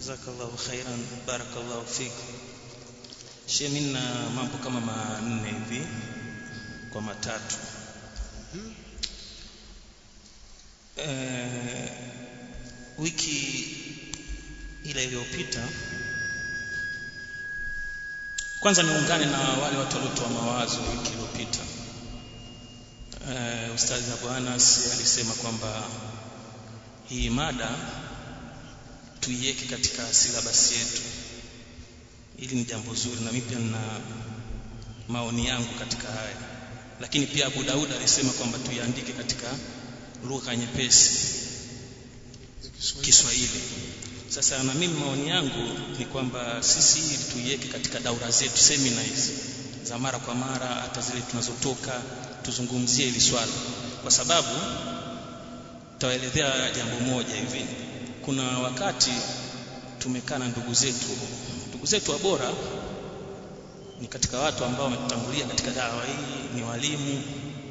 jazakallahu khairan barakallahu fik Shehe mimi na mambo kama manne hivi kwa matatu eh, wiki ile iliyopita kwanza niungane na wale watu waliotoa mawazo wiki iliyopita uh, ustadhi Abu Anas alisema kwamba hii mada tuiweke katika silabasi yetu hili ni jambo zuri na mimi pia nina maoni yangu katika haya lakini pia Abu Daud alisema kwamba tuiandike katika lugha nyepesi Kiswahili sasa na mimi maoni yangu ni kwamba sisi hili tuiweke katika daura zetu semina hizi za mara kwa mara hata zile tunazotoka tuzungumzie hili swala kwa sababu tawaelezea jambo moja hivi kuna wakati tumekaa na ndugu zetu ndugu zetu wa bora ni katika watu ambao wametutangulia katika dawa hii ni walimu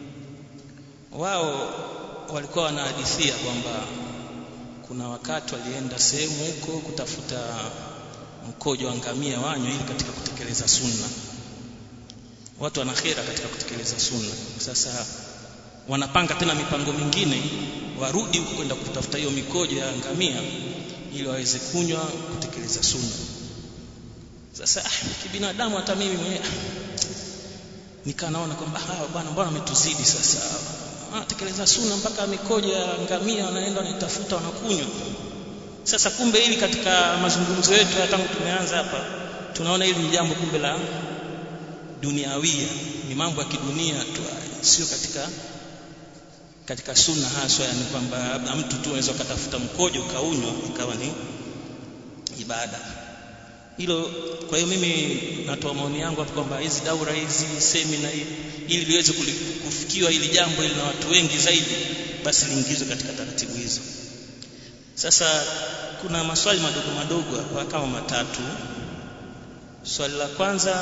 wao walikuwa wanahadithia kwamba kuna wakati walienda sehemu huko kutafuta mkojo wa ngamia wanywe ili katika kutekeleza sunna watu wana khera katika kutekeleza sunna sasa wanapanga tena mipango mingine warudi huko kwenda kutafuta hiyo mikojo ya ngamia ili waweze kunywa kutekeleza sunna sasa ah, kibinadamu hata mimi mwenyewe nikaa naona kwamba hawa bwana mbona wametuzidi sasa anatekeleza sunna mpaka mikojo ya ngamia wanaenda wanaitafuta wanakunywa sasa kumbe hili katika mazungumzo yetu tangu tumeanza hapa tunaona hili ni jambo kumbe la duniawia ni mambo ya kidunia tu sio katika katika sunna haswa yani kwamba labda mtu tu anaweza kutafuta mkojo kaunywa ikawa ni ibada hilo kwa hiyo mimi natoa maoni yangu hapo kwamba hizi daura hizi semina ili liweze kufikiwa hili jambo ili na watu wengi zaidi basi liingizwe katika taratibu hizo sasa kuna maswali madogo madogo hapa kama matatu swali la kwanza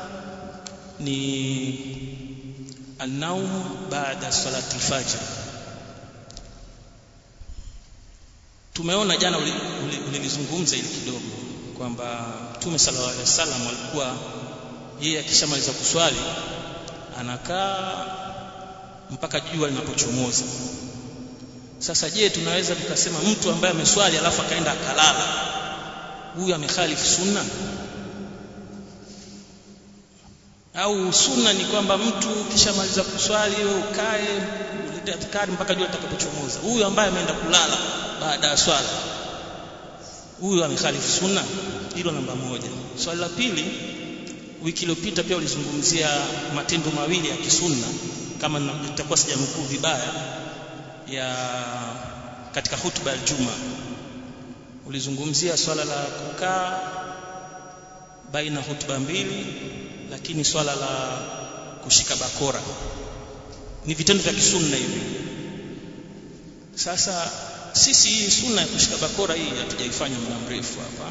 ni النوم بعد صلاة الفجر tumeona jana ulilizungumza ili kidogo kwamba Mtume sallallahu alaihi wasallam alikuwa yeye akishamaliza kuswali anakaa mpaka jua linapochomoza sasa je tunaweza tukasema mtu ambaye ameswali alafu akaenda akalala huyu amekhalifu sunna au sunna ni kwamba mtu kishamaliza kuswali wewe ukae ulete adhkari mpaka jua litakapochomoza huyu ambaye ameenda kulala baada ya swala huyu amekhalifu sunna hilo namba moja swali la pili wiki iliyopita pia ulizungumzia matendo mawili ya kisunna kama nitakuwa sijanukuu vibaya ya katika hutuba ya Juma ulizungumzia swala la kukaa baina hutuba mbili lakini swala la kushika bakora ni vitendo vya kisunna hivi sasa sisi hii sunna ya kushika bakora hii hatujaifanya muda mrefu hapa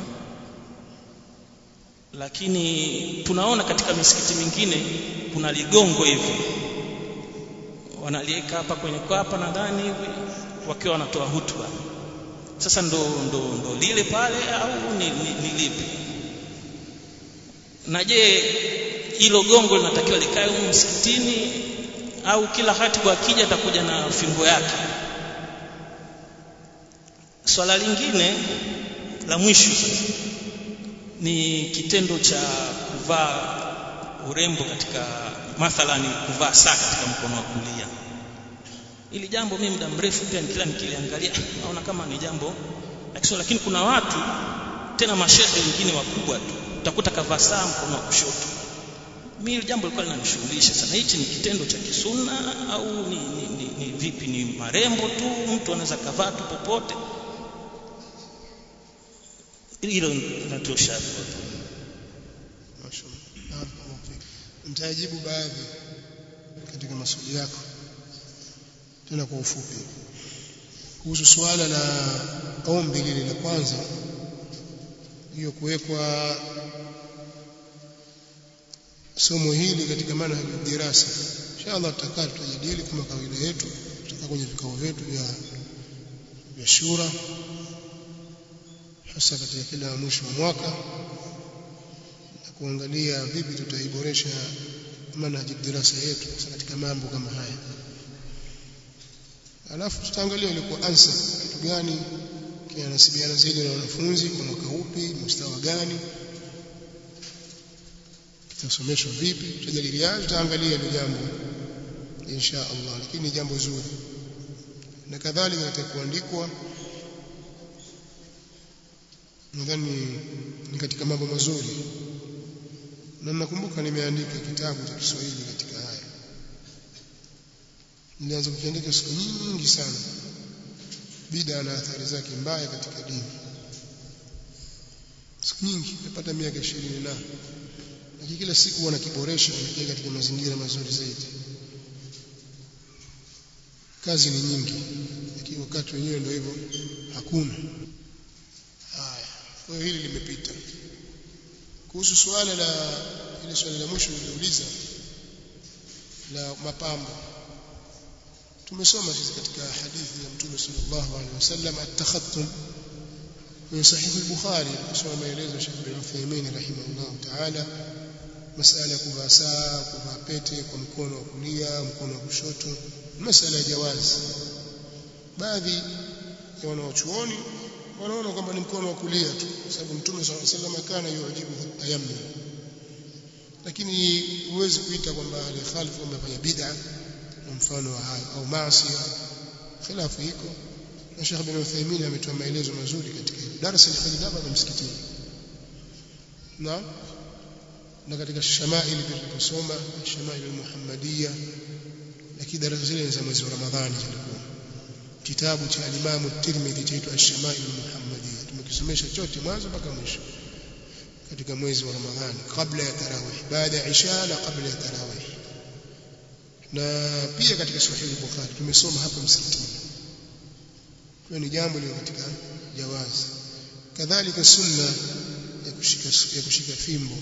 lakini tunaona katika misikiti mingine kuna ligongo hivi wanaliweka hapa kwenye kwapa nadhani hivi wakiwa wanatoa hutuba sasa ndo, ndo, ndo lile pale au ni, ni, ni lipi na je hilo gongo linatakiwa likae huko msikitini au kila hatibu akija atakuja na fimbo yake swala lingine la mwisho ni kitendo cha kuvaa urembo katika mathalani kuvaa saa katika mkono wa kulia ili jambo mimi muda mrefu pia kila nikiliangalia naona kama ni jambo lakini lakini kuna watu tena mashehe wengine wakubwa tu utakuta kavaa saa mkono wa kushoto mimi jambo lilikuwa linanishughulisha sana hichi ni kitendo cha kisunna au ni, ni, ni, ni vipi ni marembo tu mtu anaweza kavaa tu popote hilo linatosha mtajibu baadhi katika maswali yako tena kwa ufupi kuhusu suala la ombi lile la kwanza hiyo kuwekwa somo hili katika maana ya dirasa inshallah tutakaa tutajadili kama kawaida yetu tutakaa kwenye vikao vyetu vya vya shura hasa katika kila mwisho wa mwaka na kuangalia vipi tutaiboresha manhaji dirasa yetu hasa katika mambo kama haya alafu tutaangalia ilikuwa ansa kitu gani kinanasibiana zaidi na wanafunzi kwa mwaka upi mustawa gani kitasomeshwa vipi tutajadiliana tutaangalia ile jambo insha Allah lakini jambo zuri na kadhalika katika kuandikwa nadhani ni katika mambo mazuri na nakumbuka nimeandika kitabu cha Kiswahili katika haya nilianza kukiandika siku nyingi sana bida na athari zake mbaya katika dini siku nyingi nimepata miaka 20 na lakini kila siku huwa nakiboresha nakiweka katika mazingira mazuri zaidi kazi ni nyingi lakini wakati wenyewe ndio hivyo hakuna haya kwa hiyo hili limepita kuhusu suala la ile swali la mwisho niliuliza la mapambo tumesoma sisi katika hadithi ya mtume sallallahu alaihi wasallam at-takhattum kwenye sahihi al-bukhari kusoma maelezo ya Sheikh bin Uthaymeen rahimahullah ta'ala masala ya kuvaa saa kuvaa pete kwa mkono wa kulia mkono wa kushoto masala ya jawazi baadhi ya wanaochuoni wanaona kwamba ni mkono wa kulia tu kwa sababu mtume sallallahu alaihi wasallam kana yujibu tayammum lakini huwezi kuita kwamba alikhalifu amefanya bid'a na mfano wa hayo au maasi khilafu iko na Sheikh bin Uthaymeen ametoa maelezo mazuri katika hilo darasa lifanyika hapa msikitini na na katika shamaili pia tuliposoma shamaili muhammadia lakini darasa zile ni za mwezi wa Ramadhani zilikuwa kitabu cha Imam Tirmidhi chaitwa Ash-Shama'il Muhammadiyya tumekisomesha chote mwanzo mpaka mwisho katika mwezi wa Ramadhani kabla ya tarawih baada ya isha na kabla ya tarawih na pia katika Sahih Bukhari tumesoma hapa msikitini kwa ni jambo lilo katika jawazi kadhalika sunna ya kushika ya kushika fimbo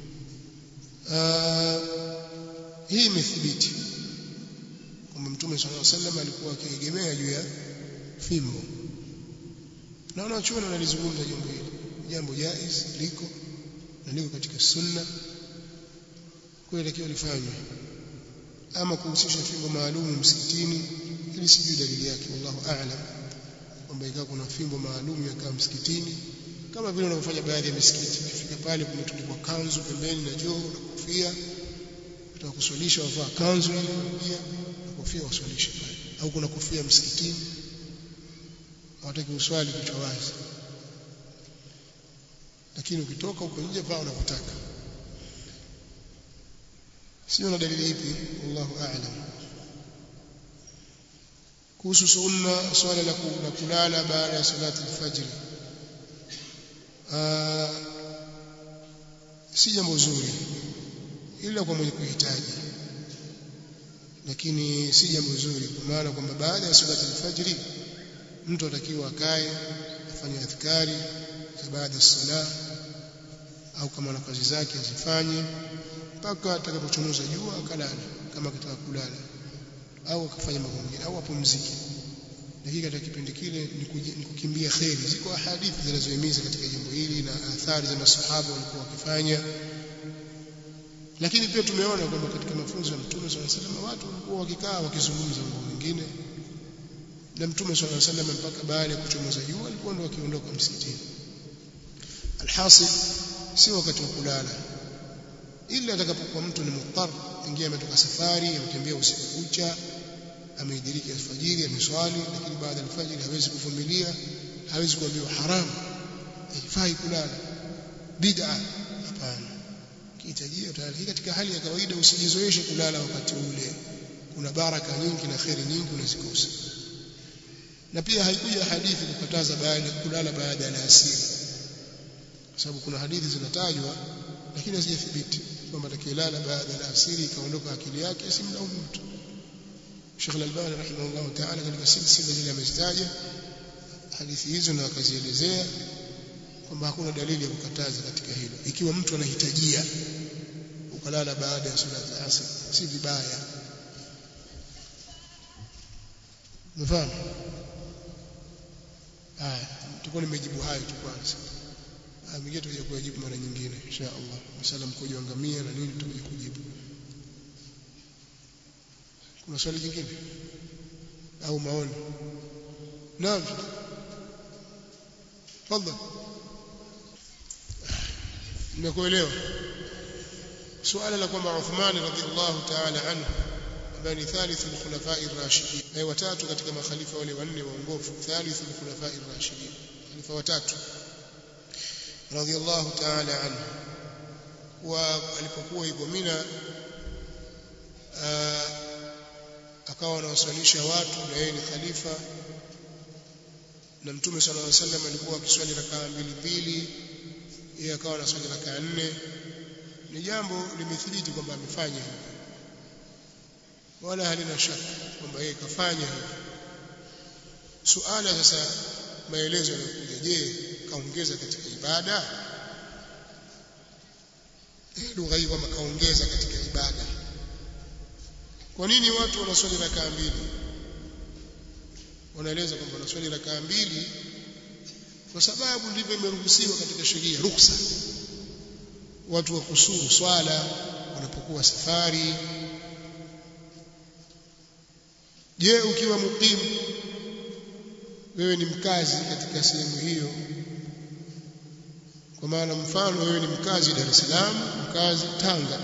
Aa, hii imethibiti kwamba Mtume صلى الله عليه وسلم alikuwa akiegemea juu ya fimbo na wanachuoni wanalizungumza jambo hili jambo jaiz liko na liko katika sunna kwa hiyo takiwa lifanywe ama kuhusisha fimbo maalum msikitini ili sijui dalili yake wallahu a'lam kwamba ikawa kuna fimbo maalum yakaa msikitini kama vile wanavyofanya baadhi ya misikiti ukifika pale kumetundikwa kanzu pembeni na joho na kofia utakuswalisha wavaa kanzu ile pia na kofia waswalishe pale au kuna kofia msikitini hawataki uswali kichwa wazi lakini ukitoka huko nje paa unavyotaka sio na dalili ipi wallahu a'lam kuhusu sunna swala la kulala baada ya salati al-fajr si jambo zuri ila kwa mwenye kuhitaji lakini si jambo zuri kwa maana kwamba baada ya salati al-fajr mtu atakiwa akae afanye adhkari za baada ya sala au kama na kazi zake azifanye mpaka atakapochomoza jua akalala kama akitaka kulala au akafanya mambo mengine au apumzike lakini katika kipindi kile ni kukimbia kheri ziko hadithi zinazohimiza katika jambo hili na athari za masahaba walikuwa wakifanya lakini pia tumeona kwamba katika mafunzo ya Mtume swalla sallam watu walikuwa wakikaa wakizungumza mambo mengine na Mtume swalla sallam mpaka baada ya kuchomoza jua alikuwa ndo akiondoka msikitini alhasil si wakati wa kulala ila atakapokuwa mtu ni muttar ingia ametoka safari ametembea usiku kucha ameidiriki alfajiri ameswali lakini baada ya alfajiri hawezi kuvumilia hawezi kuambiwa haramu haifai kulala bid'a hapana kihitajia tayari katika hali ya kawaida usijizoeshe kulala wakati ule kuna baraka nyingi na kheri nyingi unazikosa na pia haikuja hadithi kukataza baada kulala baada ya asiri kwa sababu kuna hadithi zinatajwa lakini hazijathibiti kwamba atakayelala baada ya asiri ikaondoka akili yake simlaumu mtu Sheikh Al-Albani rahimahullah ta'ala katika silsila zile amezitaja hadithi hizo na akazielezea kwamba hakuna dalili ya kukataza katika hilo ikiwa mtu anahitajia ukalala baada ya salati al-asr si vibaya mfano haya tulikuwa nimejibu hayo tu kwanza mengine tutakuja kuyajibu mara nyingine insha Allah masala mkojo angamia na nini tutakuja kujibu kuna swali jingine au maoni naam tafadhali nimekuelewa suala la kwamba Uthman radhiallahu ta'ala anhu ambaye ni thalithu al-khulafa'i ar-rashidin na watatu katika makhalifa wale wanne waongofu thalithu al-khulafa'i ar-rashidin khalifa watatu radhiallahu ta'ala anhu wa alipokuwa yuko Mina akawa anawaswalisha watu na yeye ni khalifa na mtume sallallahu alaihi wasallam alikuwa akiswali rakaa mbili mbili yeye akawa anaswali rakaa nne ni jambo limethibiti kwamba amefanya hivyo wala halina shaka kwamba yeye kafanya hivyo suala sasa maelezo yanakuja je kaongeza katika ibada lugha hii kwamba kaongeza katika ibada kwa nini watu wanaswali rakaa mbili wanaeleza kwamba wanaswali rakaa mbili kwa sababu ndivyo imeruhusiwa katika sheria ruksa watu wa kusuru swala wanapokuwa safari je ukiwa mukimu wewe ni mkazi katika sehemu hiyo kwa maana mfano wewe ni mkazi Dar es Salaam mkazi Tanga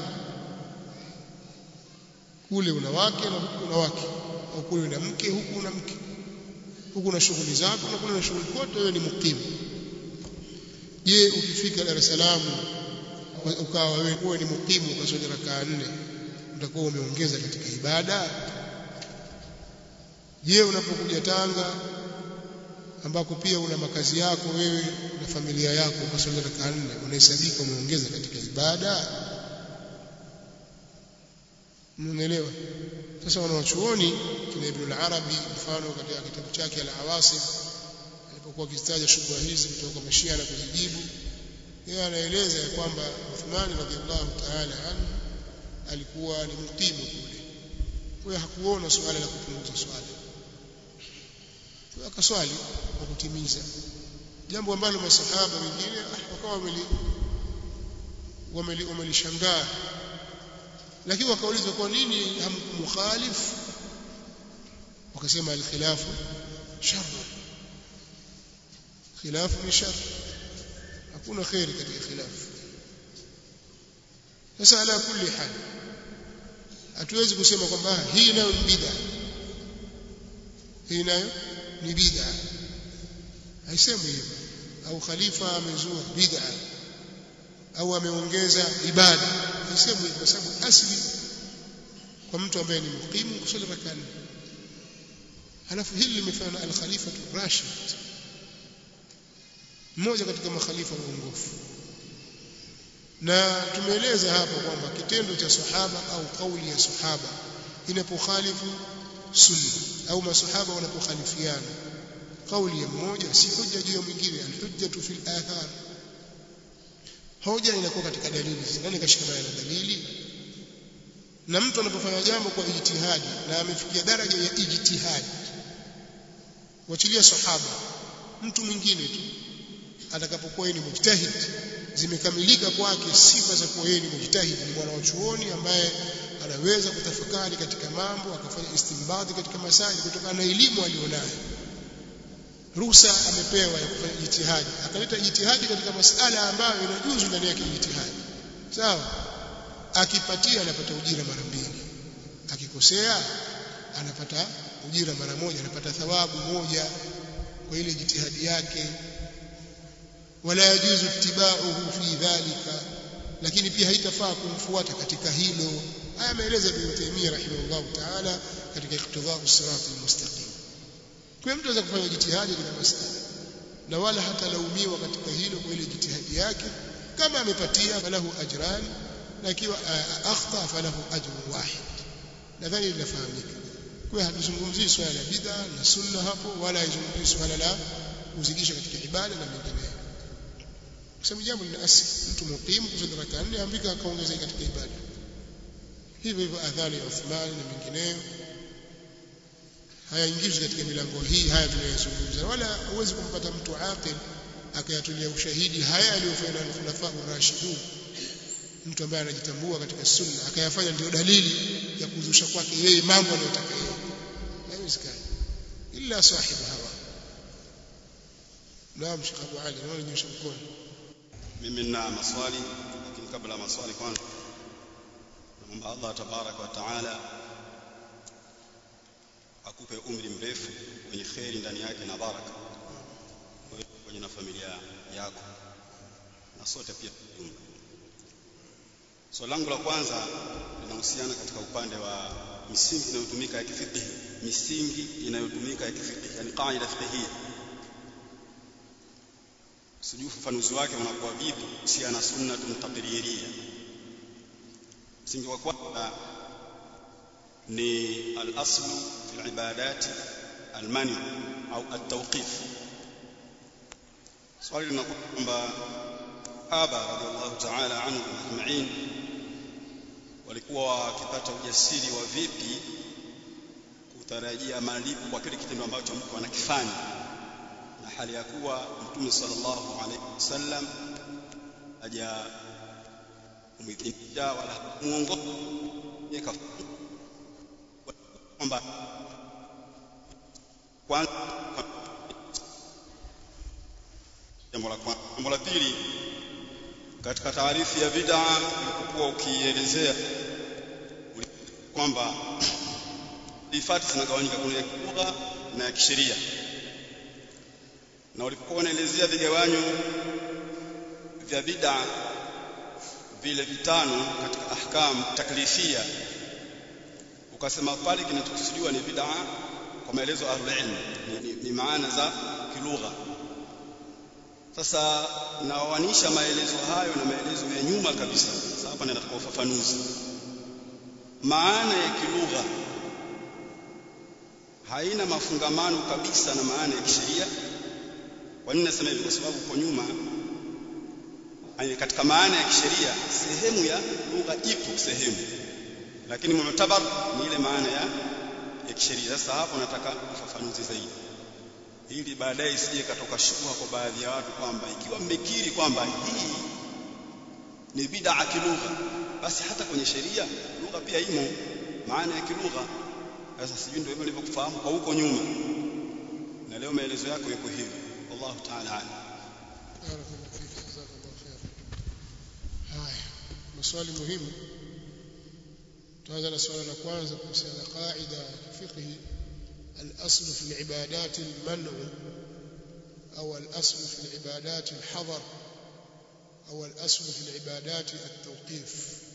kule una wake na huku una wake au kule una mke huku una mke huku na shughuli zako na kule na shughuli kote wewe ni mukimu je ukifika Dar es Salaam ukawa wewe ni mukimu ukaswali rakaa nne utakuwa umeongeza katika ibada je unapokuja Tanga ambako pia una makazi yako wewe na familia yako ukaswali rakaa nne unahesabika umeongeza katika ibada mnaelewa sasa wanawachuoni kina Ibn al-Arabi mfano katika kitabu chake al-Awasim alipokuwa akitaja shubha hizi kutoka kwa Mashia na kuzijibu yeye anaeleza ya kwamba Uthman radhiallahu ta'ala anhu alikuwa ni mtimu kule kwa hiyo hakuona suala la kupunguza swala kwa akaswali kwa kutimiza jambo ambalo masahaba wengine wakawa wameli wameli wamelishangaa lakini wakaulizwa kwa nini hamkumkhalifu wakasema alkhilafu shar khilafu ni shar hakuna khairi katika khilafu sasa ala kulli hal hatuwezi kusema kwamba hii nayo ni bid'a hii nayo ni bid'a haisemi hivyo au khalifa amezua bid'a au ameongeza ibada haisemi hivyo kwa sababu asli kwa mtu ambaye ni mukimu kusali rakaa nne halafu hili limefanya na al-khalifa Rashid mmoja katika makhalifa waongofu na tumeeleza hapo kwamba kitendo cha sahaba au kauli ya sahaba inapokhalifu sunna au masahaba wanapokhalifiana kauli ya mmoja si hujja juu ya mwingine alhujjatu fil athar hoja inakuwa katika dalili nani kashikamana na dalili na mtu anapofanya jambo kwa ijtihadi na amefikia daraja ya ijtihadi wachilia sahaba mtu mwingine tu atakapokuwa yeye ni mujtahid zimekamilika kwake sifa za kuwa yeye ni mujtahid ni mwana wa chuoni ambaye anaweza kutafakari katika mambo akafanya istinbadi katika masaili kutokana na elimu alionayo ruhusa amepewa ya kufanya jitihadi akaleta jitihadi katika masala ambayo inajuzu ndani yake jitihadi sawa akipatia anapata ujira mara mbili akikosea anapata ujira mara moja anapata thawabu moja kwa ile jitihadi yake wala yajuzu ittiba'uhu fi dhalika lakini pia haitafaa kumfuata katika hilo haya ameeleza Ibn Taymiyyah rahimahullah ta'ala katika iqtida'u sirat almustaqim kwa mtu anaweza kufanya jitihadi katika masala na wala hatalaumiwa katika hilo kwa ile jitihadi yake kama amepatia falahu ajran na ikiwa akhta falahu ajrun wahid nadhani linafahamika kwa hatuzungumzii swala la bid'a na sunna hapo wala haizungumzii swala la kuzidisha katika ibada na mengineyo kwa sababu jambo lina asili mtu muqimu kusali rakaa nne ambika akaongeza katika ibada hivyo hivyo adhani ya Uthman na mengineyo hayaingizwi katika milango hii haya tunayozungumza wala huwezi kumpata mtu aqil akayatulia ushahidi haya aliyofanya na khulafa rashidun mtu ambaye anajitambua katika sunna akayafanya ndio dalili ya kuzusha kwake yeye mambo anayotaka yeye haiwezekani illa sahibu hawa naam Sheikh Abu Ali naona nyosha mkono mimi nina maswali lakini kabla ya maswali kwanza naomba Allah tabaraka wa taala akupe umri mrefu wenye kheri ndani yake na baraka kwenye na familia yako na sote pia jumla swali langu la kwanza linahusiana katika upande wa misingi inayotumika ya kifiqhi misingi inayotumika ya kifiqhi yani qaida fiqhiyya sijui ufafanuzi wake unakuwa vipi kuhusiana na sunnatun taqririya msingi wa kwanza ni al-aslu fi al-ibadat al-mani au at-tawqif swali linakuwa kwamba aba radhiallahu ta'ala anhu ajma'in walikuwa wakipata ujasiri wa vipi kutarajia malipo kwa kile kitendo ambacho mtu anakifanya na hali ya kuwa mtume sallallahu alaihi wasallam haja umidhinisha wala muongoza yeka kwamba kwanza jambo la kwanza jambo la pili katika taarifu ya bid'a ulipokuwa ukielezea kwamba ifati zinagawanyika kuna ya lugha na ya kisheria na ulipokuwa unaelezea vigawanyo vya bid'a vile vitano katika ahkam taklifia ukasema pale kinachokusudiwa ni bid'a kwa maelezo ahlul ilm ni, ni, ni maana za kilugha sasa nawanisha maelezo hayo na maelezo ya nyuma kabisa sasa hapa nataka ufafanuzi maana ya kilugha haina mafungamano kabisa na maana ya kisheria kwa nini nasema hivi kwa sababu kwa nyuma katika maana ya kisheria sehemu ya lugha ipo sehemu lakini mu'tabar ni ile maana ya ya kisheria sasa hapo nataka ufafanuzi zaidi ili baadaye isije katoka shubha kwa baadhi ya watu kwamba ikiwa mmekiri kwamba hii ni bid'a kilugha basi hata kwenye sheria lugha pia imo maana ya kilugha sasa sijui ndio hivyo nilivyokufahamu kwa huko nyuma na leo maelezo yako yako hivi wallahu ta'ala alam barakallahu fik jazakallahu khair haya maswali muhimu tuanza na swala la kwanza kuhusiana na qaida ya fiqhi الأصل في العبادات المنع أو الأصل في العبادات الحظر أو الأصل في العبادات التوقيف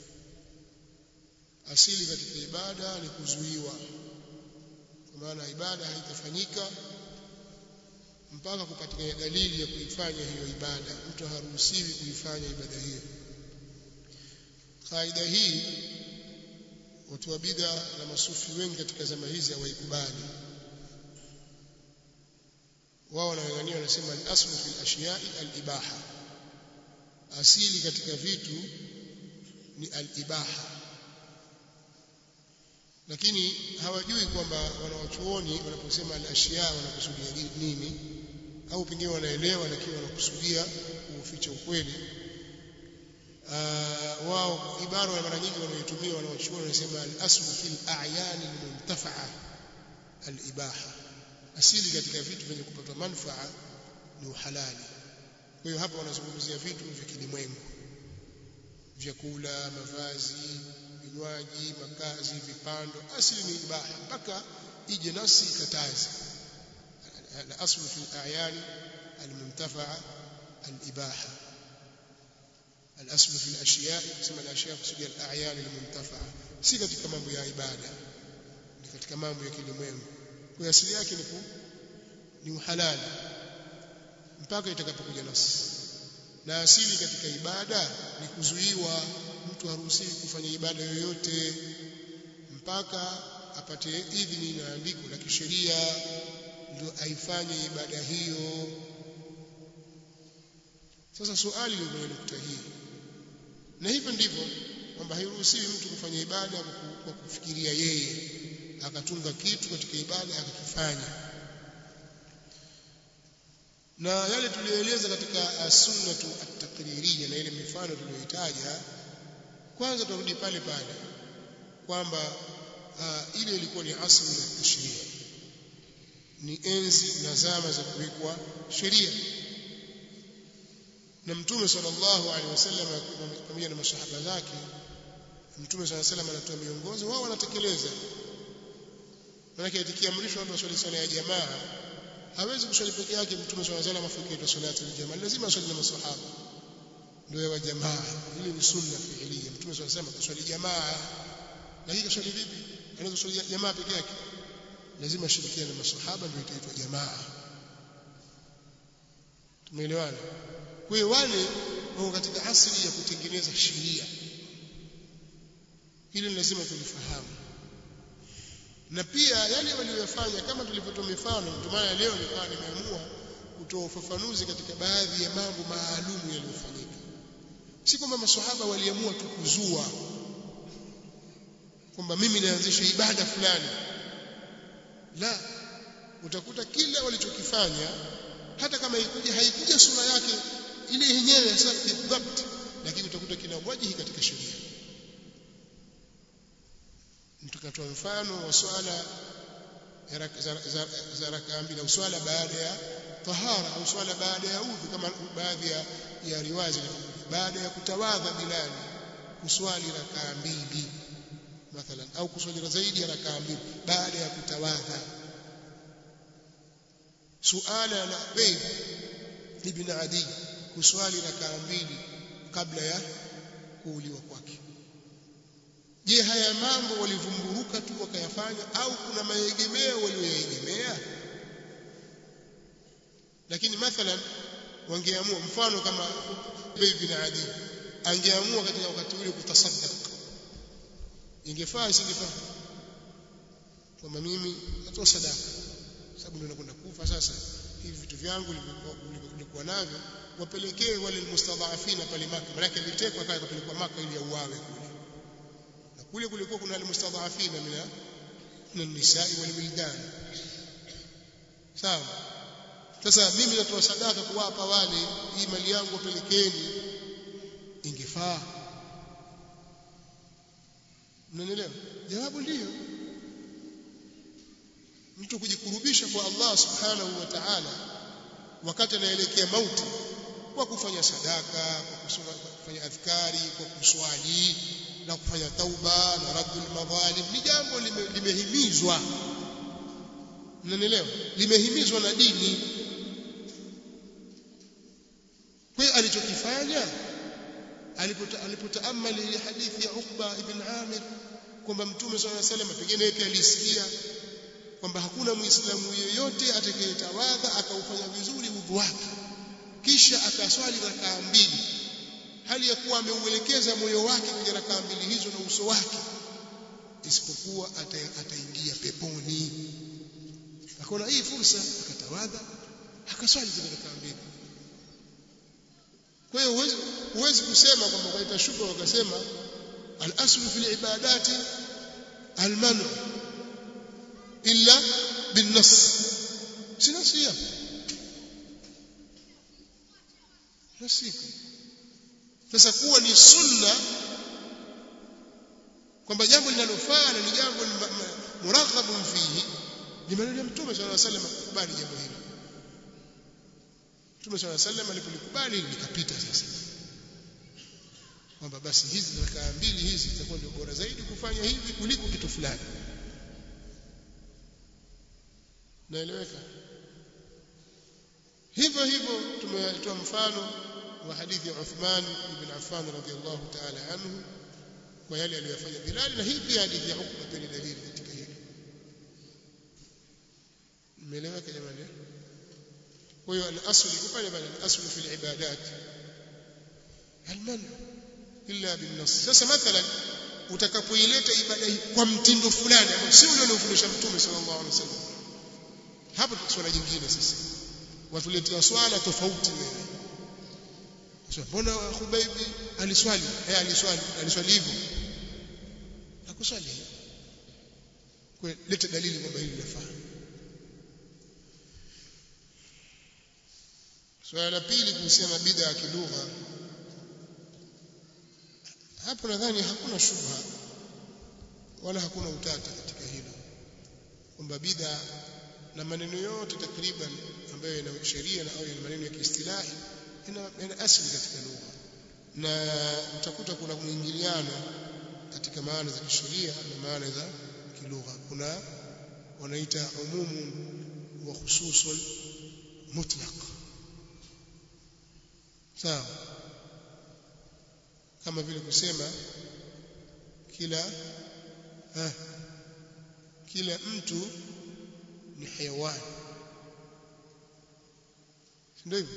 asili katika ibada ni kuzuiwa kwa maana ibada haitafanyika mpaka kupatikana dalili ya kuifanya hiyo ibada mtu haruhusiwi kuifanya ibada hiyo kaida hii watu wa bid'a na masufi wengi katika zama hizi hawaikubali wao wanang'ang'ania wanasema al-aslu fil ashiya'i al-ibaha asili katika vitu ni al-ibaha lakini hawajui kwamba wanawachuoni wanaposema al-ashiya wanakusudia nini au pengine wanaelewa lakini wanakusudia kuficha ukweli wao ibara ya mara nyingi wanayotumia wanawachuoni wanasema al-aslu fil a'yan al-muntafa'a al-ibaha asili katika vitu vyenye kupata manufaa ni uhalali kwa hiyo hapa wanazungumzia vitu vya kilimwengu vyakula mavazi vinywaji makazi vipando asili ni ibaha mpaka ije nasi ikataze الأصل في الأعيان المنتفعة الإباحة الأصل في الأشياء كما الأشياء kusudia الأعيان المنتفعة si katika mambo ya ibada ni katika mambo ya kilimwengu kwa asili yake ni ni uhalali mpaka itakapokuja nasi na asili katika ibada ni kuzuiwa mtu haruhusiwi kufanya ibada yoyote mpaka apate idhini na andiko la kisheria ndio aifanye ibada hiyo sasa swali liko kwenye nukta hii na hivyo ndivyo kwamba hairuhusiwi mtu kufanya ibada kwa kufikiria yeye akatunga kitu katika ibada akakifanya na yale tuliyoeleza katika sunnatu at-taqririyya na ile mifano tuliyoitaja kwanza turudi pale pale kwamba uh, ile ilikuwa ni asli ya tashria ni enzi na zama za kuwekwa sheria na mtume sallallahu alaihi wasallam pamoja na masahaba zake mtume sallallahu alaihi wasallam anatoa miongozo wao wanatekeleza maana ikiamrishwa watu waswali swala ya jamaa hawezi kuswali peke yake mtume sallallahu alaihi wasallam afikie salatu aljamaa lazima aswali na masahaba ndio ya jamaa hili ni sunna fiilia mtume sallallahu alaihi wasallam kuswali jamaa lakini kuswali vipi anaweza kuswali jamaa peke yake lazima ashirikiane na masahaba ndio itaitwa jamaa tumeelewana kwa hiyo wale wako katika asili ya kutengeneza sheria hili lazima tulifahamu na pia yale waliyofanya kama tulivyotoa mifano ndio maana leo nikawa nimeamua kutoa ufafanuzi katika baadhi ya mambo maalum yaliyofanyika si kwamba maswahaba waliamua tu kuzua kwamba mimi naanzisha ibada fulani la utakuta kila walichokifanya hata kama ikuja haikuja sura yake ile yenyewe hasa bidhabt lakini utakuta kina wajihi katika sheria tukatoa mfano wa swala za rakaa mbili au swala baada ya tahara au swala baada ya udhu kama baadhi ya, ya riwazi baada ya kutawadha bilali kuswali rakaa mbili mathalan au kuswali zaidi ya rakaa mbili baada ya kutawadha suala la Ubayd ibn Adi kuswali rakaa mbili kabla ya kuuliwa kwake je haya mambo walivumburuka tu wakayafanya au kuna maegemeo walioyaegemea lakini mathalan wangeamua mfano kama Ubayd ibn Adi angeamua katika wakati ule kutasaddaq ingefaa isingefaa kwamba mimi natoa sadaka sababu ndio nakwenda kufa sasa hivi vitu vyangu nilikuwa navyo wapelekee wale almustadhafina pale Maka maana alitekwa kaya kapelekwa Maka ili auawe kule na kule kulikuwa kuna almustadhafina mina min nisai wal wildan sawa sasa mimi natoa sadaka kuwapa wale hii mali yangu wapelekeni ingefaa mnanielewa jawabu ndiyo mtu kujikurubisha kwa Allah subhanahu wa ta'ala wakati anaelekea mauti kwa kufanya sadaka kwa kusoma kufanya adhkari kwa kuswali na kufanya tauba na raddul madhalim ni jambo limehimizwa mnanielewa limehimizwa na dini kwa hiyo alichokifanya alipotaamali ile hadithi ya Uqba ibn Amir kwamba Mtume swalla alayhi wasallam pengine yeye alisikia kwamba hakuna muislamu yeyote atakayetawadha akaufanya vizuri udhu wake kisha akaswali rakaa mbili hali ya kuwa ameuelekeza moyo wake kwenye rakaa mbili hizo na uso wake isipokuwa ataingia peponi akaona hii fursa akatawadha akaswali zile rakaa mbili kwa hiyo huwezi huwezi kusema kwamba kwa itashuka wakasema al-aslu fil ibadati al-manu illa bin-nas si nasi hapo nasiku sasa kuwa ni sunna kwamba jambo linalofaa na ni jambo muraghabun fihi ni maneno ya mtume sallallahu alaihi wasallam kubali jambo hili Mtume swalla sallam alipolikubali likapita sasa kwamba basi hizi rakaa mbili hizi zitakuwa ndio bora zaidi kufanya hivi kuliko kitu fulani naeleweka hivyo hivyo tumetoa mfano wa hadithi ya Uthman ibn Affan radhiyallahu ta'ala anhu kwa yale aliyofanya Bilal na hii pia hadithi ya Ukba pia ni dalili katika hili umeeleweka jamani kwa hiyo al-asl kufanya bali al-asl fi al-ibadat al-man illa bin-nas sasa mathalan utakapoileta ibada hii kwa mtindo fulani ambao si ule uliofundisha mtume sallallahu alaihi wasallam hapo swala jingine sasa watuletea swala tofauti wewe sasa mbona Khubaibi aliswali eh aliswali aliswali hivyo hakuswali kwa leta dalili kwamba hili linafaa swala la pili kuhusiana bid'a ya kilugha hapo nadhani hakuna shubha wala hakuna utata katika hilo kwamba bid'a na maneno yote takriban ambayo yana sheria na au yana maneno ya kiistilahi yana, yana asili katika lugha na utakuta kuna mwingiliano katika maana za kisheria na maana za kilugha kuna wanaita umumu wa khususun mutlaq sawa kama vile kusema kila ha, kila mtu ni hayawani ndio hivyo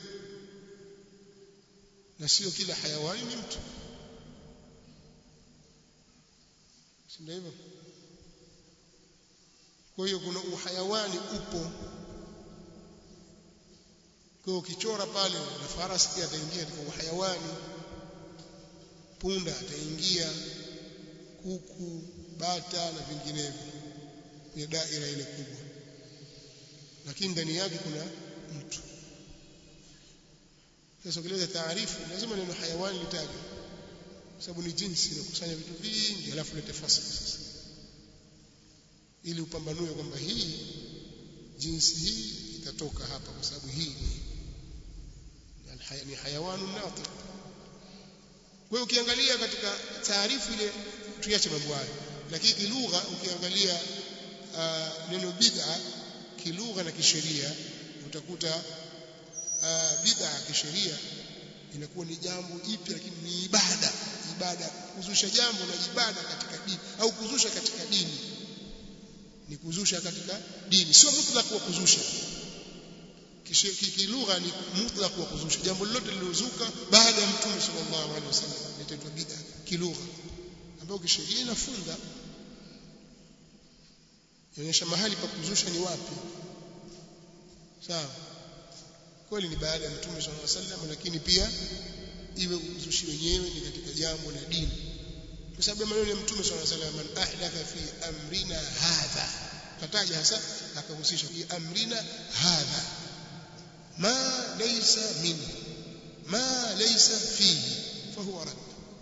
na sio kila hayawani ni mtu ndio hivyo kwa hiyo kuna uhayawani upo kwa ukichora pale na farasi pia ataingia katika uhayawani punda ataingia kuku bata na vinginevyo kwenye daira ile kubwa lakini ndani yake kuna mtu sasa ukileta taarifu lazima neno hayawani litajwe kwa sababu ni jinsi inakusanya vitu vingi alafu lete fasili sasa ili upambanue kwamba hii jinsi hii itatoka hapa kwa sababu hii ni ni hayawanu natiq kwa hiyo ukiangalia katika taarifu ile tuache mambo hayo lakini kilugha ukiangalia uh, neno bid'a kilugha na kisheria utakuta uh, bid'a kisheria inakuwa ni jambo jipya lakini ni ibada ibada kuzusha jambo na ibada katika dini au kuzusha katika dini ni kuzusha katika dini sio mutlaq wa kuzusha kilugha ni mutlaq wa kuzusha jambo lolote lilozuka baada ya mtume sallallahu alaihi wasallam litaitwa bid'a kilugha ambayo kisheria inafunga inaonyesha mahali pa kuzusha ni wapi sawa kweli ni baada ya mtume sallallahu alaihi wasallam lakini pia iwe uzushi wenyewe ni katika jambo la dini kwa sababu ya maneno ya mtume sallallahu alaihi wasallam man ahdatha fi amrina hadha kataja hasa akahusisha fi amrina hadha ma laysa minhu ma laysa fihi fahuwa rad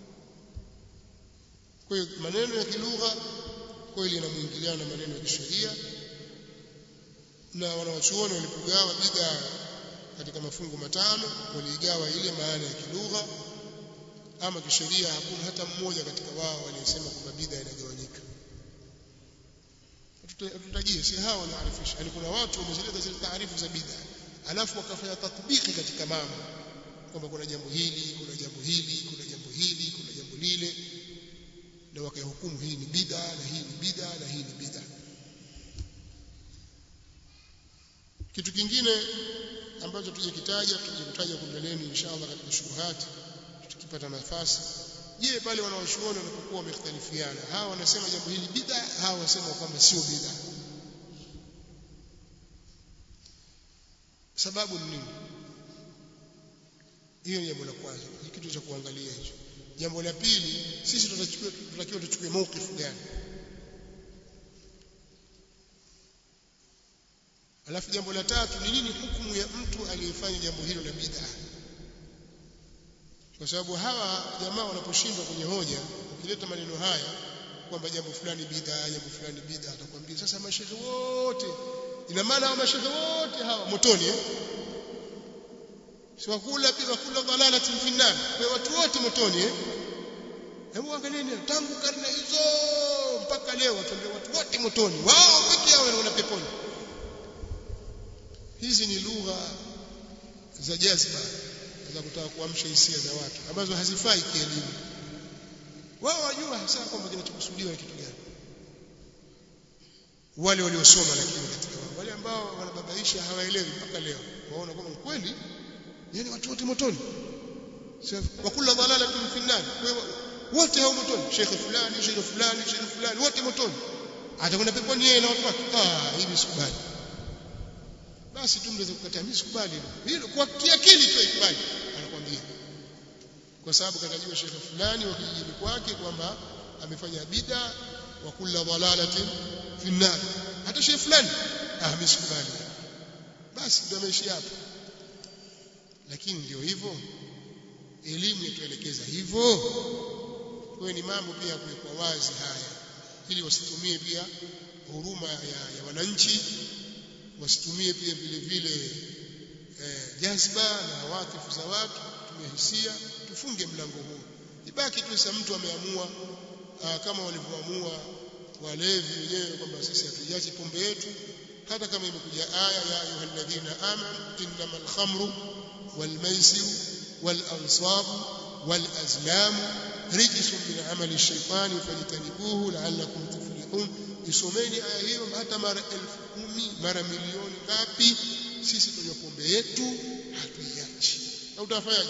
kwa hiyo maneno ya kilugha kweli yanamwingiliana na maneno ya kisheria na wanawachuoni walipogawa bid'a katika mafungu matano waliigawa ile maana ya kilugha ama kisheria hakuna hata mmoja katika wao aliyesema kwamba bid'a inagawanyika tutajie si hao wanaarifisha yani kuna watu wamezileta zile taarifu za bid'a alafu wakafanya tatbiki katika mambo kwamba kuna jambo hili kuna jambo hili kuna jambo hili kuna jambo lile na wakahukumu hii ni bid'a na hii ni bid'a na hii ni bid'a kitu kingine ambacho tuje kitaja tuje kutaja kumbeleni inshallah katika shuruhati tukipata nafasi je pale wanaoshuoni wanapokuwa wamekhtalifiana hawa wanasema jambo hili bid'a hawa wanasema kwamba sio bid'a sababu ni nini hiyo ni jambo la kwanza ni kitu cha kuangalia hicho jambo la pili sisi tutachukua tutakiwa tuchukue maukifu gani alafu jambo la tatu ni nini hukumu ya mtu aliyefanya jambo hilo la bid'a kwa sababu hawa jamaa wanaposhindwa kwenye hoja ukileta maneno haya kwamba jambo fulani bid'a jambo fulani bid'a atakwambia sasa mashehe wote ina maana hao mashehe wote hawa motoni eh si wakula wakula dhalalatin fi nar kwa watu wote motoni eh hebu angalieni tangu karne hizo mpaka leo watu watu wote motoni wao pekee yao wanaona peponi hizi ni lugha za jazba za kutaka kuamsha hisia za watu ambazo hazifai kielimu wao wajua hasa kwamba kinachokusudiwa ni kitu gani wale waliosoma lakini katika wao wale ambao wanababaisha hawaelewi mpaka leo waona kwamba kweli yani watu wote motoni wa kula dhalalatin fi nar wote hao motoni shekhe fulani shekhe fulani shekhe fulani wote motoni atakwenda peponi yeye na watu wake ah hivi sikubali basi tu mnaweza kukataa mimi sikubali hilo kwa kiakili tu ikubali anakuambia kwa sababu katajua shekhe fulani wa kijijini kwake kwamba amefanya bid'a wa kula dhalalatin finnar hata shehe fulani ah mimi sikubali basi ndio ameishi hapo lakini ndio hivyo elimu ituelekeza hivyo kwa ni mambo pia ya kuwekwa wazi haya ili wasitumie pia huruma ya, ya wananchi wasitumie pia vile vile eh, jazba na watifu za watu tumie hisia tufunge mlango huu ibaki tu sasa mtu ameamua aa, kama walivyoamua walevi wenyewe kwamba sisi hatujachi pombe yetu hata kama imekuja aya ya ayyuhalladhina amanu innamal khamru wal maisiru wal ansabu wal azlamu rijsun min amali shaitani fajtanibuhu la'allakum tuflihun isomeni aya hiyo hata mara elfu kumi mara milioni ngapi sisi tunywa pombe yetu hatuiachi na utafanyaje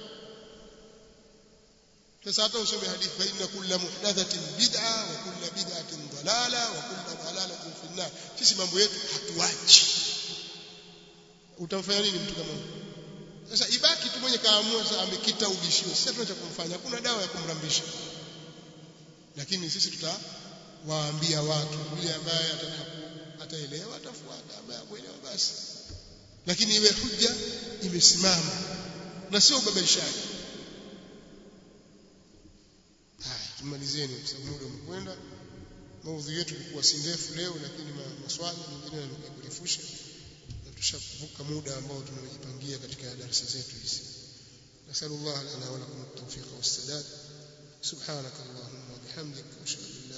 sasa hata usome hadithi fa inna kulla muhdathatin bid'a wa kulla bid'atin dalala wa kulla dalalatin fi nar sisi mambo yetu hatuachi utamfanya nini mtu kama huyo sasa ibaki tu mwenye kaamua sasa amekita ubishio sasa tunacha kumfanya hakuna dawa ya kumrambisha lakini sisi tutawaambia watu yule ambaye ataelewa atafuata ambaye hakuelewa basi lakini iwe hujja imesimama na sio ubabaishaji haya tumalizeni kwa sababu muda umekwenda maudhui yetu ilikuwa si ndefu leo lakini maswali mengine yalikuwa kurefusha na tushavuka muda ambao tumejipangia katika darasa zetu hizi nasallallahu lana wa lakum at-tawfiq was-sadad subhanak allahumma wa bihamdika ashhadu